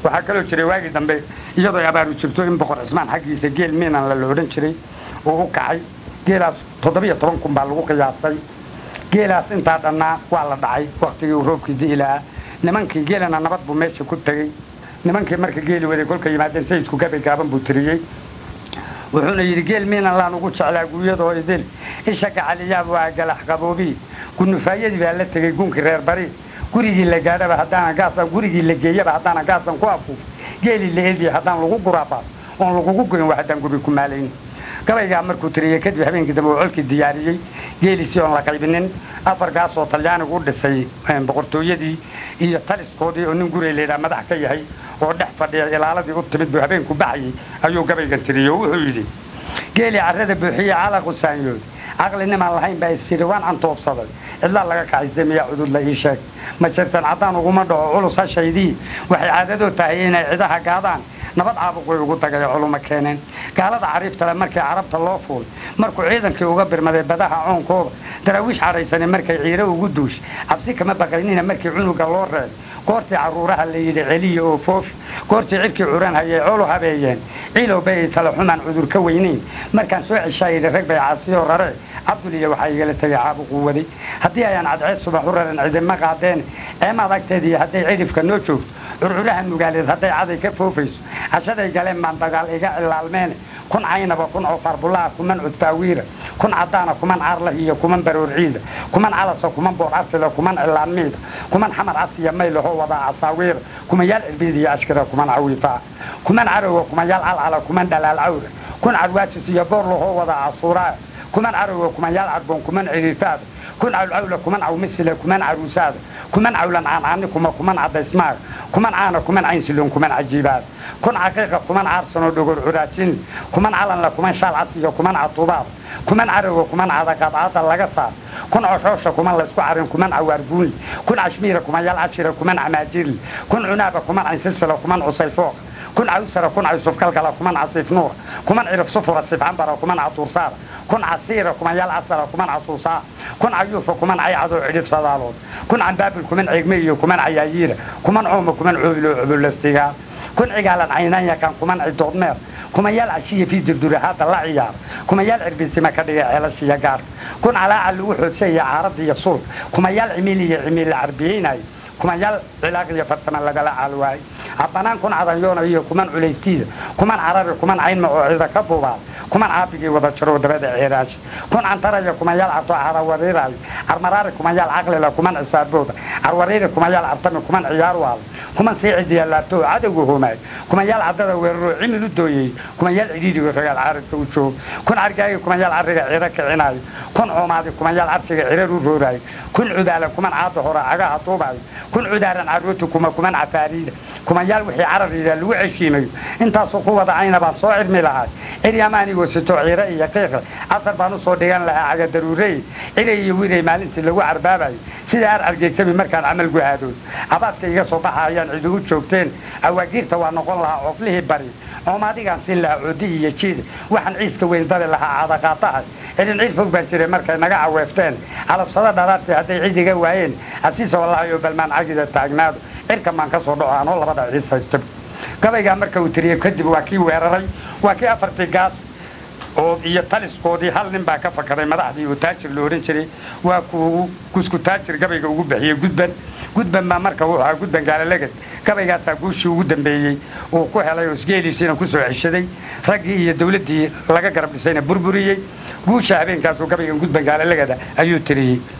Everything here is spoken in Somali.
waxaa kaloo jiray waagii dambe iyadoo abaaru jirto in boqor cismaan xaggiisa geel miinan la la odhan jiray oo u kacay geelaas toddobiyo toban kun baa lagu qiyaasay geelaas intaa dhannaa waa la dhacay waktigii uu roobkii di'i lahaa nimankii geelana nabad buu meesha ku tegey nimankii marka geeli waday kolka yimaadeen sayidku gabay gaaban buu tiriyey wuxuuna yidhi geel miinan laan ugu jeclaa guuyadoo idil isha gacaliyaab waa galax qaboobii gunufaayadii baa la tegey guunkii reer bari gurigii la gaadhaba haddaana gaasaan gurigii la geeyaba haddaana gaasan ku afuuf geelii la ediya haddaan lagu guraabaas oon lagugu goyn waa haddaan guri ku maalayn gabaygaa markuu tiriyey kadib habeenkii dambe uu colkii diyaariyey geelisii oon la qaybinin afar gaasoo talyaanigu u dhisay boqortooyadii iyo taliskoodii oo nin gurey laydhaa madax ka yahay oo dhex fadhiya ilaaladii u timid buu habeenku baxayay ayuu gabaygan tiriyey oo wuxuu yidhi geelii carrada buuxiye calaqu saanyood caqlinimaan lahayn baa isyidhi waan cantoobsaday cidlaa laga kaxaysay miyaa cudud la ii sheeg ma jirtan caddaan uguma dhaco culus hashaydii waxay caadadoo tahay inay cidaha gaadaan nabad caabuq way ugu dagaya culuma keeneen gaalada cariiftale markii carabta loo fuul markuu ciidankii uga birmaday badaha coonkooda daraawiish cadhaysane markay ciiro ugu duush cabsi kama baqaynina markii cunuga loo reeb goortii carruuraha la yidhi celiya oo foofi goortii cirkii curan hayay colu habeeyeen ciilow bay ay tala xumaan cudur ka weynayn markaan soo ceshaa yidhi rag bay caasiyoo raree cabduliya waxaa igala tegay caabuquu waday haddii ayaan cadceed subax u raran cidima qaadeen ceemaad agteediiyo hadday cidhifka noo joogto curcuraha nugaaleed hadday caday ka foofayso cashaday galeen baan dagaal iga cilaalmeene kun caynaba kun coofaarbulaha kuman cudbaawiira kun caddaana kuman caarlah iyo kuman baroor ciida kuman calasa kuman boor asila kuman cilaan miida kuman xamar casiya maylahoo wadaa casaawiira kumayaal cirbiid iyo ashkira kuman cawiifaa kuman carowa kumayaal calcala kuman dhalaal cawra kun carwaajis iyo boor lahoo wadaa casuuraa kuman carowa kumayaal carboon kuman ciriifaada kun cawlcawla kuman cawmisila kuman caruusaada kuman cawlan caancaani kuma kuman cadaysmaaga kuman caana kuman caynsiloon kuman cajiibaada kun caqiiqa kuman caarsanoo dhogor curaajin kuman calanla kuman shaal casiyo kuman catuubaada kuman carowa kuman cadaqadcada laga saar kun coshoosha kuman laysku carin kuman cawaar buunli kun cashmiira kumayaal cashira kuman camaajirli kun cunaaba kuman caynsilsila kuman cusayfooqa kun cawsara kun caysufkalgala kuman casiif nuura kuman cirif sufura sifcambara kuman catuursaara kun casiira kumayaal casara kuman casuusaa kun cayuufa kuman caycadoo cidhif sadaalood kun cambaabil kuman ceegme iyo kuman cayaayiira kuman cooma kuman coobilo cobolastigaa kun cigaalan caynanyakan kuman cidoodmeer kumayaal cashiya fii durdurahaada la ciyaara kumayaal cirbidsima ka dhiga ceelashiya gaarka kun calaaca lagu xoodsaya caaradda iyo sulka kumayaal cimiil iyo cimiil la carbiyeynaya kumayaal cilaaq iyo farsama lagala caalwaayay habbanaan kun cadanyoona iyo kuman culaystiida kuman carari kuman caynma oo cida ka buubaada kuman caabigii wada jaroo dabada ceeraashi kun cantaraya kumayaal cabto carawariiraayo carmaraari kumayaal caqlila kuman cisaabooda carwariiri kumayaal cabtami kuman ciyaar waala kuman siicidii laabto oo cadowga hoomaayo kumayaal caddada weeraroo cimil u dooyey kumayaal cidhiidhigo ragaal caaradka u joogo kun cargaagi kumayaal carriga ciro kicinaayo kun coomaadi kumayaal carshiga cirar u rooraayo kun cudaala kuman caada hora cagaha duubaayo kun cudaaran carooti kuma kuman cafaariida kumayaal wixii carariida lagu ceshiimayo intaasoo ku wada cayna baan soo cirmi lahay ciryamaanigoo sito ciiro iyo qiiqle casar baan u soo dhigan lahaa cagadaruurey cilay iyo wiray maalintii lagu carbaabayo sida ar argeegtami markaan camal guhaadooy abaadka iga soo baxa ayaan cidi u joogteen awaagiirta waa noqon lahaa cooflihii bari coomaadigaan siin lahaa coodi iyo jiida waxaan ciiska weyn dari lahaa cadaqaatahay cidin ciid fog baan jiray markay naga caweefteen calabsada dhalaadtii hadday cid iga waayeen asiisa wallaahi oo balmaan cagida taagnaado cirkan baan ka soo dhaco anoo labada ciis haysta gabaygaa marka uu tiriyey kadib waa kii weeraray waa kii afartii gaas oo iyo taliskoodii hal nin baa ka fakaday madaxdii oo taajir la odhan jiray waa kuu kusku taajir gabayga ugu bixiyey gudban gudban baa marka wuxuu ahaa gudban gaalalegad gabaygaasaa guushii ugu dambeeyey uu ku helay oo isgeeliisiina ku soo ceshaday raggii iyo dawladdii laga garab dhisayna burburiyey guusha habeenkaasuu gabaygan gudban gaalalegada ayuu tiriyey